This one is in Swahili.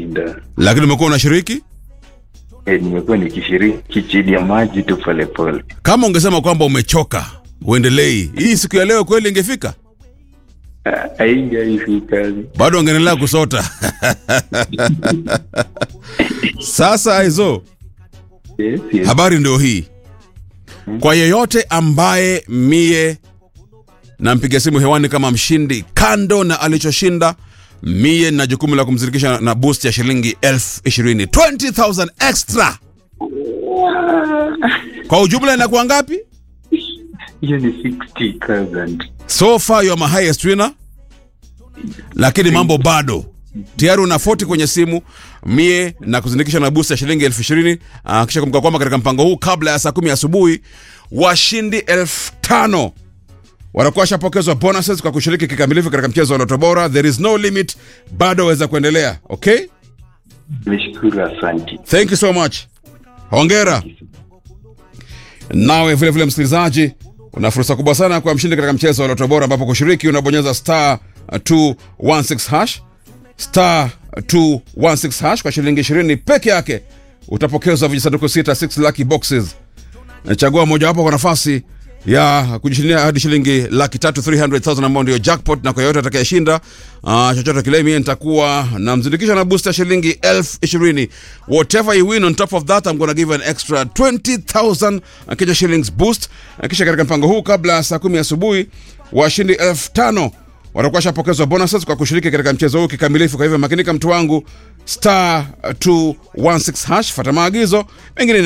sijashinda. lakini umekuwa unashiriki E, nimekuwa nikishiriki chini ya maji tu polepole. kama ungesema kwamba umechoka uendelei hii siku ya leo kweli ingefika Haingaifika. bado ungeendelea kusota sasa aizo Yes, yes. habari ndio hii kwa yeyote ambaye mie nampiga simu hewani kama mshindi kando na alichoshinda mie na jukumu la kumzirikisha na boost ya shilingi elfu ishirini 20000 extra kwa ujumla inakuwa ngapi Hiyo ni 60,000. so far you are my highest winner lakini mambo bado tayari una 40 kwenye simu mie na kuzindikisha na boost ya shilingi elfu ishirini uh, kisha kumbuka kwamba katika mpango huu kabla ya saa kumi asubuhi washindi elfu tano wanakuwa washapokezwa bonuses kwa kushiriki kikamilifu katika mchezo wa Loto Bora. There is no limit, bado waweza kuendelea. Okay, Nishukuru, asanti. thank you so much, hongera. Nawe vile vile msikilizaji, una fursa kubwa sana kwa mshindi katika mchezo wa Loto Bora, ambapo kushiriki unabonyeza star 216 hash star 216 hash kwa shilingi 20 peke yake utapokezwa vijisanduku sita 6 lucky boxes chagua mojawapo kwa nafasi ya kujishindia hadi shilingi laki tatu 300,000 ambao ndio jackpot na kwa yoyote atakayeshinda uh, chochote kile mie nitakuwa namzindikisha na booster shilingi elfu ishirini whatever you win on top of that I'm gonna give you an extra 20,000 uh, Kenya shillings boost uh, kisha katika mpango huu kabla ya saa kumi asubuhi washindi elfu tano watakuwa shapokezwa bonuses kwa kushiriki katika mchezo huu kikamilifu kwa hivyo makinika mtu wangu star 216 hash fata maagizo mengine